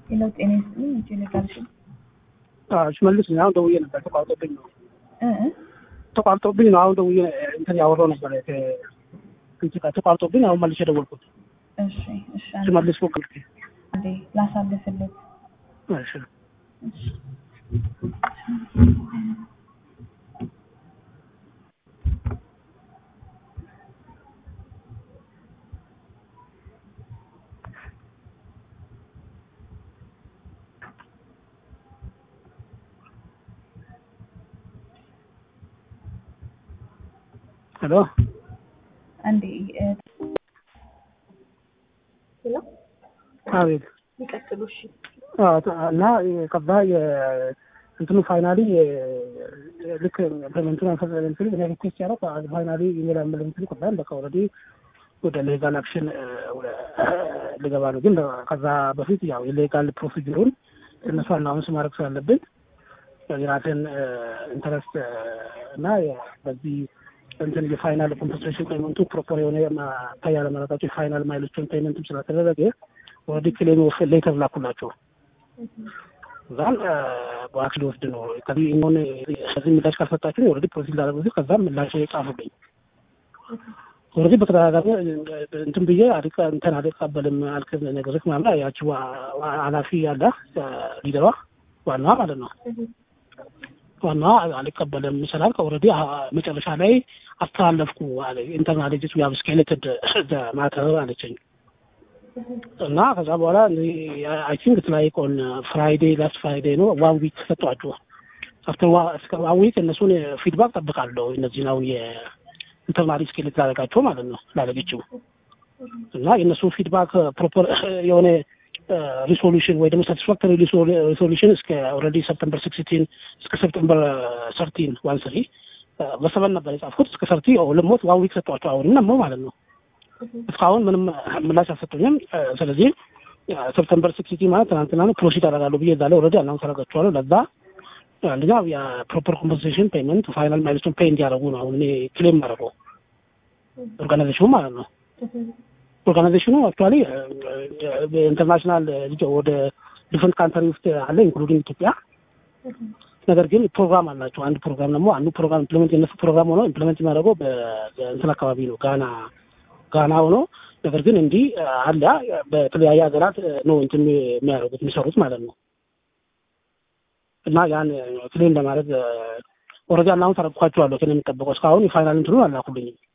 ሄሎ ጤና ይስጥልኝ። መቼ ነው የጣልሽው? ሽመልስ ነኝ። አሁን ደውዬ ነበር ተቋርጦብኝ ነው እ እ ተቋርጦብኝ ነው። አሁን ደውዬ እንትን ያወራው ነበር ከእንትን ጋር ተቋርጦብኝ አሁን መልሼ ደወልኩት። እሺ እሺ አንዴ ሽመልስ ፎቅ አንዴ ላሳልፍልህ። እሺ እሺ ሄሎ አንዴ እ ሄሎ አቤት ይቀጥሉ። እሺ አዎ፣ እና ከዛ እንትኑ ፋይናሊ ልክ ኢምፕሊመንቱን አንፈጽ እኔ ሪኩዌስት ያደረኩ ፋይናሊ ኢሜል ኢምፕሊመንቱን ከዛም በቃ ኦልሬዲ ወደ ሌጋል አክሽን ልገባ ነው። ግን ከዛ በፊት ያው የሌጋል ፕሮሲጀሩን እነሱ አናውንስ ማድረግ ስላለብን የራሴን ኢንተረስት እና በዚህ እንትን የፋይናል ኮምፐንሴሽን ፔመንቱ ፕሮፐር የሆነ ማታይ ያለማለታቸው የፋይናል ማይሎችን ፔመንትም ስላተደረገ ኦልሬዲ ክሌም ኦፍ ሌተር ላኩላቸው። እዛም በዋክስ ሊወስድ ነው ከዚህ ሆን ከዚህ ምላሽ ካልሰጣችሁ ኦልሬዲ ፕሮሲድ ላደረጉ ሲል ከዛም ምላሽ ጻፉብኝ። ኦልሬዲ በተደጋጋሚ እንትን ብዬ አልቀ እንትን አልቀበልም አልክ ነገሮች ምናምን ያቺ ኃላፊ ያለ ሊደሯ ዋናዋ ማለት ነው ዋናዋ አልቀበልም ስላልክ ኦልሬዲ መጨረሻ ላይ አስተላለፍኩ አለ ኢንተርናል ጅት ዊ ሃቭ ስኬሌትድ ማተር አለችኝ። እና ከዛ በኋላ አይ ቲንክ ላይክ ኦን ፍራይዴ ላስት ፍራይዴ ነው ዋን ዊክ ሰጧቸው። አፍተር ዋን ዊክ እነሱን ፊድባክ ጠብቃለሁ። እነዚህን አሁን የኢንተርናል ስኬሌት ላደረጋቸው ማለት ነው ላለገችው እና የእነሱ ፊድባክ ፕሮፐር የሆነ ሪሶሉሽን ወይ ደግሞ ሳቲስፋክተሪ ሪሶሉሽን እስከ ኦልሬዲ ሰፕተምበር ሲክስቲን እስከ ሰፕተምበር ሰርቲን ዋን ስሪ በሰበን ነበር የጻፍኩት እስከ ሰርቲ ልሞት ዋን ዊክ ሰጧቸው። አሁንም ደግሞ ማለት ነው እስካሁን ምንም ምላሽ አልሰጡኝም። ስለዚህ ሰፕተምበር ሲክስቲ ማለት ትናንትና ነው ፕሮሲድ አደርጋለሁ ብዬ እዛ ላይ ኦልሬዲ አናውንስ አደርጋቸዋለሁ። ለዛ አንደኛ የፕሮፐር ኮምፐንሴሽን ፔመንት ፋይናል ማይልስቶን ፔይ እንዲያደርጉ ነው አሁን እኔ ክሌም ማድረገው ኦርጋናይዜሽኑ ማለት ነው። ኦርጋናይዜሽኑ አክቹዋሊ ኢንተርናሽናል ወደ ዲፍረንት ካንትሪ ውስጥ አለ ኢንክሉዲንግ ኢትዮጵያ። ነገር ግን ፕሮግራም አላቸው። አንድ ፕሮግራም ደግሞ አንዱ ፕሮግራም ኢምፕሊመንት የነሱ ፕሮግራም ሆኖ ኢምፕሊመንት የሚያደርገው በእንትን አካባቢ ነው ጋና ጋና ሆኖ ነገር ግን እንዲህ አለ በተለያየ ሀገራት ነው እንትን የሚያደርጉት የሚሰሩት ማለት ነው። እና ያን ክሌም ለማድረግ ኦልሬዲ አናውንስ አደረግኳቸዋለሁ። ከእኔ የሚጠበቀው እስካሁን የፋይናል እንትኑን አላኩልኝም።